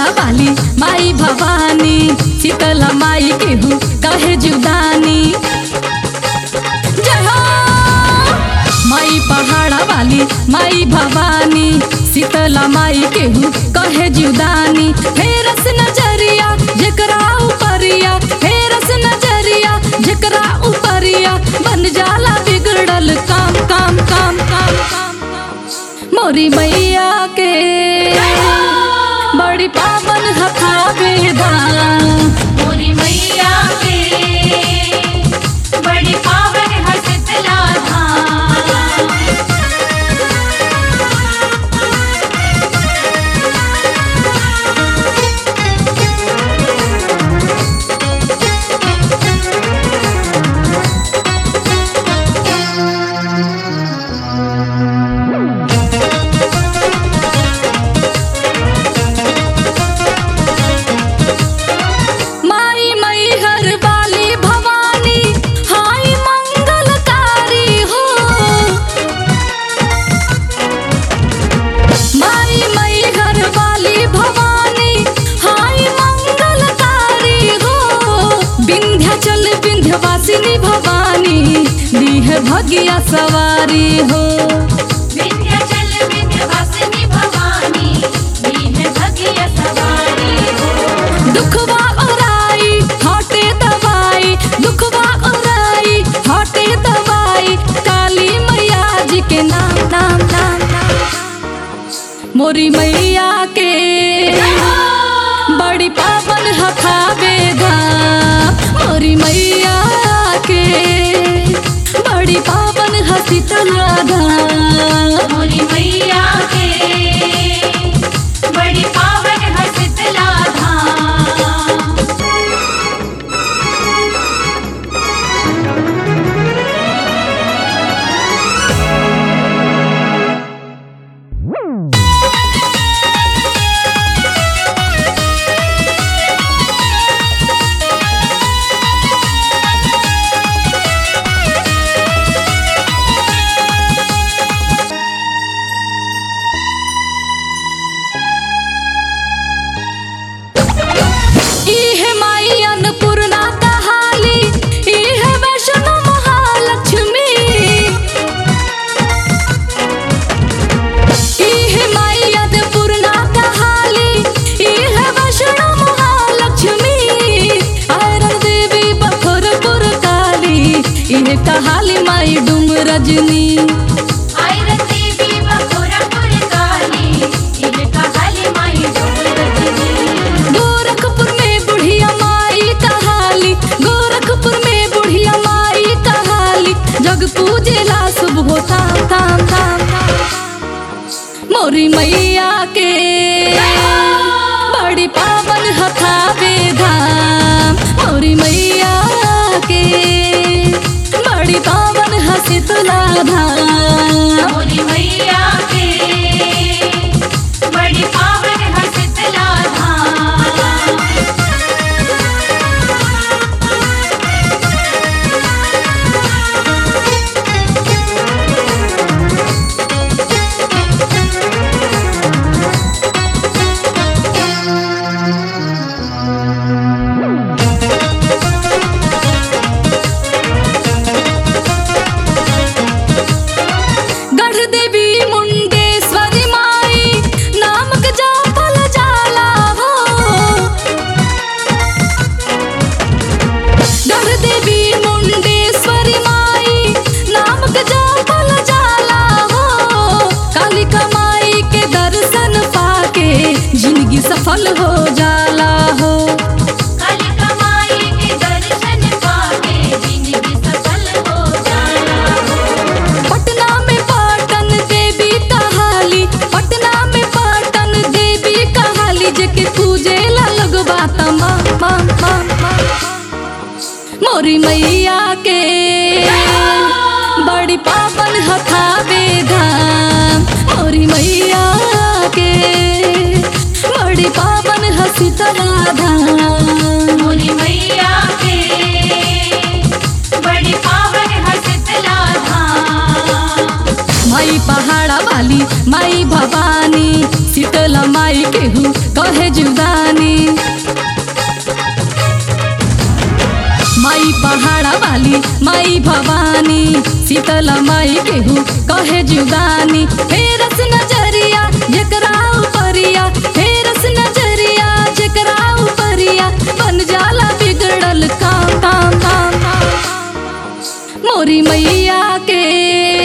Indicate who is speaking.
Speaker 1: पहाड़ा वाली माई भवानी शीतला माई केहू कहे जुदानी जय हो माई पहाड़ा वाली माई भवानी शीतला माई केहू कहे जुदानी हे रस नजरिया जेकरा उपरिया हे रस नजरिया जेकरा उपरिया बन जाला बिगड़ल काम काम काम काम काम काम मोरी मैया के बड़ी पावन हथा बेदान
Speaker 2: मोरी मैया के बड़ी पावन है शीतला धाम
Speaker 1: माई मई हर वाली भवानी हाय मंगलकारी हो माई मई हर वाली भवानी हाय मंगलकारी हो विंध्याचल विंध्यवासिनी भवानी दीह भगिया सवारी हो
Speaker 2: विंध्याचल विंध्यवासिनी भवानी दीन भगिय सवारी हो
Speaker 1: दुखवा ओराई हटे दवाई दुखवा ओराई हटे दवाई काली मैया जी के नाम नाम नाम नाम मोरी मैया के बड़ी पावन हथा बेधाम मोरी मैया के बड़ी पावन हसी तलाधाम
Speaker 2: मोरी मैया के बड़ी पावन है शीतला धाम
Speaker 1: इहे माई अन्नपूर्णा कहाली इहे वैष्णो महालक्ष्मी इहे माई अन्नपूर्णा कहाली इहे वैष्णो महालक्ष्मी आयरन देवी बखरपुर काली इहे कहाली माई डूम रजनी
Speaker 2: आयरन देवी बखोरापुर काली इह कहाली माई डोर रजनी
Speaker 1: गोरखपुर में बुढ़िया माई कहाली गोरखपुर में बुढ़िया माई कहाली जग पूजेला शुभ हो ताम ताम ताम ताम। मोरी मैया के बड़ी पावन हथा बेधाम मोरी मैया के बड़ी पावन हसी तुला धाम
Speaker 2: मोरी मैया के बड़ी पावन है शीतला धाम
Speaker 1: गढ़ देवी मुंडेश्वरी माई नामक जापल जाला हो गढ़ देवी मुंडेश्वरी माई नामक जापल जाला हो कालिका माई के दर्शन पाके जिंदगी सफल हो जाला हो
Speaker 2: कालिका माई के दर्शन पाके जिंदगी सफल हो जाला
Speaker 1: पटना में पाटन देवी कहाली पटना में पाटन देवी कहाली जेके पूजे ला लगवा तमा मा मा मा मोरी मैया के बड़ी पावन हथा बेधाम मोरी मैया के बड़ी पावन हसी तला धाम
Speaker 2: मोरी मैया के बड़ी पावन है शीतला धाम
Speaker 1: माई पहाड़ा वाली माई भवानी शीतला माई केहू कहे जुदानी माई पहाड़ा वाली माई भवानी शीतला माई केहू कहे जुदानी फेरस नजरिया जकरा उपरिया फेरस नजरिया जकरा उपरिया बन जाला बिगड़ल काम काम काम काम मोरी मैया के